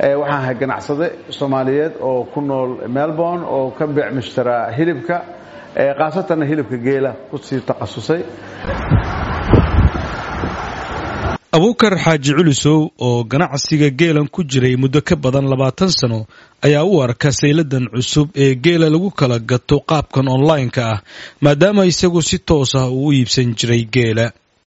waxaan ahay ganacsade soomaaliyeed oo ku nool melbourne oo ka beec mushtaraa hilibka khaasatanna hilibka geela kusii takhasusay abuukar xaaji culusow oo ganacsiga geelan ku jiray muddo ka badan labaatan sano ayaa u arka sayladan cusub ee geela lagu kala gato qaabkan online-ka ah maadaama isagu si toos ah uu u iibsan jiray geela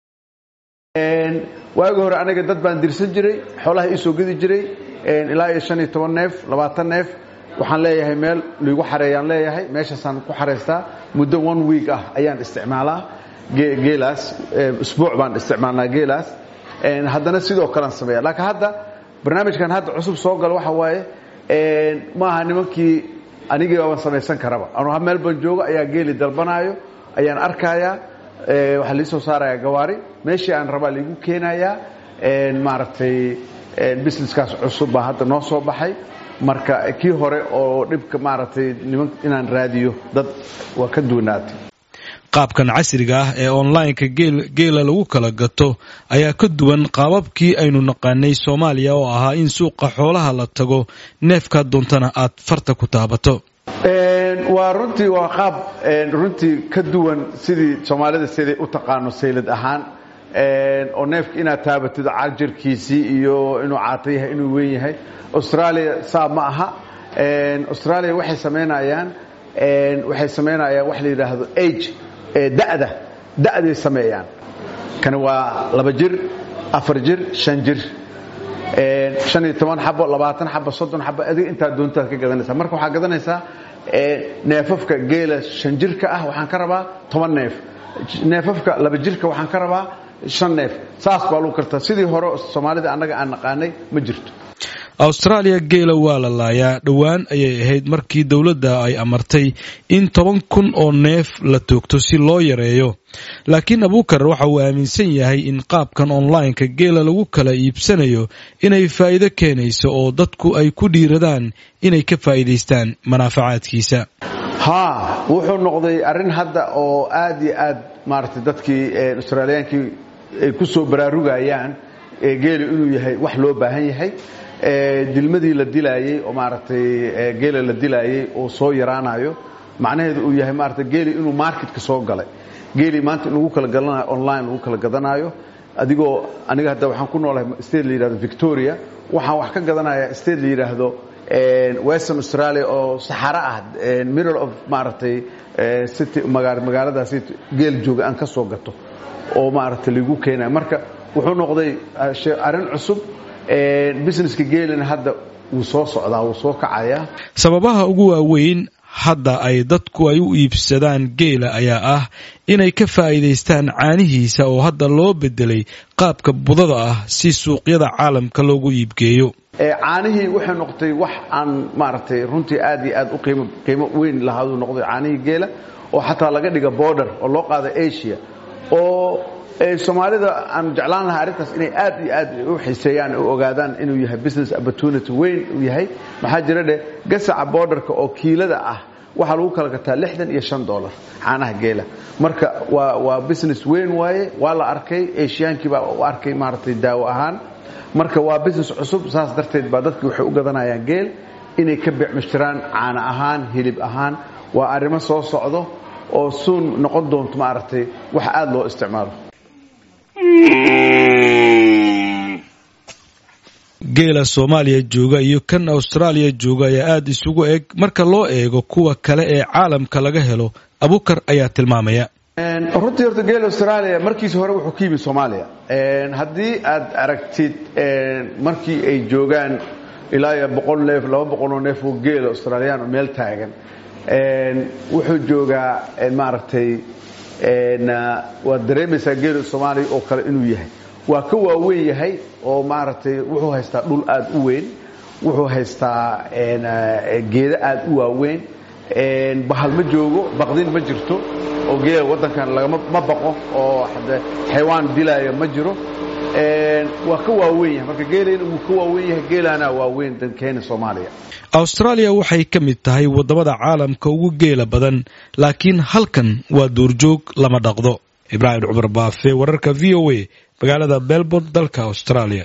waagi hore aniga dad baan dirsan jiray xoolaha iisoo gedi jiray ilaa iyo shan iyo toban neef labaatan neef waxaan leeyahay meel liigu xareeyaan leeyahay meeshaasaan ku xaraystaa muddo one week ah ayaan isticmaalaa geelaas usbuuc baan isticmaalnaa geelaas haddana sidoo kalean sameeya laakiin hadda barnaamijkan hadda cusub soo gala waxa waaye maaha nimankii anigii baaban samaysan karaba anuu meel ban joogo ayaa geeli dalbanaayo ayaan arkayaa waxaa lii soo saarayaa gawaari meeshii aan rabaa liigu keenayaa maaragtay businesskaas cusub baa hadda noo soo baxay marka kii hore oo dhibka maaragtay niman inaan raadiyo dad waa ka duwanaatay qaabkan casriga ah ee online-ka geela lagu kala gato ayaa ka duwan qaababkii aynu naqaanay soomaaliya oo ahaa in suuqa xoolaha la tago neefkaa doontana aad farta ku taabato waa runtii waa qaab runtii ka duwan sidii soomaalida siday u taqaano saylad ahaan oo neefka inaad taabatid carjarkiisii iyo inuu caata yahay inuu weyn yahay australia saa ma aha australia waxay samaynayaan waxay samaynayaan wax la yidhaahdo age da'da da'day sameeyaan kani waa laba jir afar jir shan jir shan iyo toban xabo labaatan xabo soddon xabo adiga intaa doontaad ka gadanaysaa marka waxaa gadanaysaa neefafka geela shan jirka ah waxaan ka rabaa toban neef neefafka laba jirka waxaan ka rabaa shan neef saas baa lagu kartaa sidii hore soomaalida annaga aan naqaanay ma jirto austraaliya geela waa la laayaa dhowaan ayay ahayd markii dowladda ay amartay in toban kun oo neef la toogto si loo yareeyo laakiin abuukar waxa uu aaminsan yahay in qaabkan online-ka geela lagu kala iibsanayo inay faa'iido keenayso oo dadku ay ku dhiiradaan inay ka faa'iidaystaan manaafacaadkiisa haa wuxuu noqday arrin hadda oo aad iyo aad maaragtay dadkii austraaliyaankii ay ku soo baraarugayaan geelu inuu yahay wax loo baahan yahay dilmadii la dilaayey oo maaragtay geela la dilaayey oo soo yaraanayo macnaheedu uu yahay maaragtay geeli inuu marketka soo galay geeli maanta in lagu kala gadanayo online lagu kala gadanaayo adigoo aniga hadda waxaan ku noolahay state la yidhahdo victoria waxaan wax ka gadanayaa state la yidhaahdo western australia oo saxaro ah middle of maaragtay city magaaladaasi geel jooga aan ka soo gato oo maaragtay lagu keenayo marka wuxuu noqday arrin cusub businesska geelina hadda wuu soo socdaa wuu soo kacayaa sababaha ugu waaweyn hadda ay dadku ay u iibsadaan geela ayaa ah inay ka faa'iidaystaan caanihiisa oo hadda loo bedelay qaabka budada ah si suuqyada caalamka loogu iibgeeyo caanihii waxay noqotay wax aan maaragtay runtii aad iyo aad u qiimo qiimo weyn lahaaduu noqday caanihii geela oo xataa laga dhiga border oo loo qaada asia oo soomaalida aan jeclaan lahaa arrintaas inay aad iyo aad u xiiseeyaan u ogaadaan inuu yahay business opportunity weyn uu yahay maxaa jira dheh gasaca borderka oo kiilada ah waxaa lagu kala gataa lixdan iyo shan dollar caanaha geela marka waa waa business weyn waaye waa la arkay ashiyaankii baa u arkay maaragtay daawo ahaan marka waa business cusub saas darteed baa dadki waxay u gadanayaan geel inay ka beecmushtiraan caana ahaan hilib ahaan waa arrimo soo socdo oo suun noqon doonto maaragtay wax aada loo isticmaalo geela soomaaliya jooga iyo kan austraaliya jooga ayaa aada isugu eg marka loo eego kuwa kale ee caalamka laga helo abukar ayaa tilmaamaya runtii horta geel australia markiisi hore wuxuu ka yimid soomaaliya haddii aad aragtid markii ay joogaan ilaa iyo boqol neef laba boqoloo neef oo geela australiyaan oo meel taagan wuxuu joogaa maaragtay waad dareemaysaa geela soomaaliya oo kale inuu yahay waa ka waaweyn yahay oo maaragtay wuxuu haystaa dhul aad u weyn wuxuu haystaa geedo aad u waaweyn bahal ma joogo baqdin ma jirto oo geela waddankan lagama ma baqo oo xaywaan dilaayo ma jiro waa ka waaweyn yahay marka geelayna wuu ka waaweyn yahay geelaana waaweyn dankeena soomaaliya austraaliya waxay ka mid tahay waddamada caalamka ugu geela badan laakiin halkan waa duurjoog lama dhaqdo ibraahim cumar baafe wararka v o a magaalada melbourne dalka australia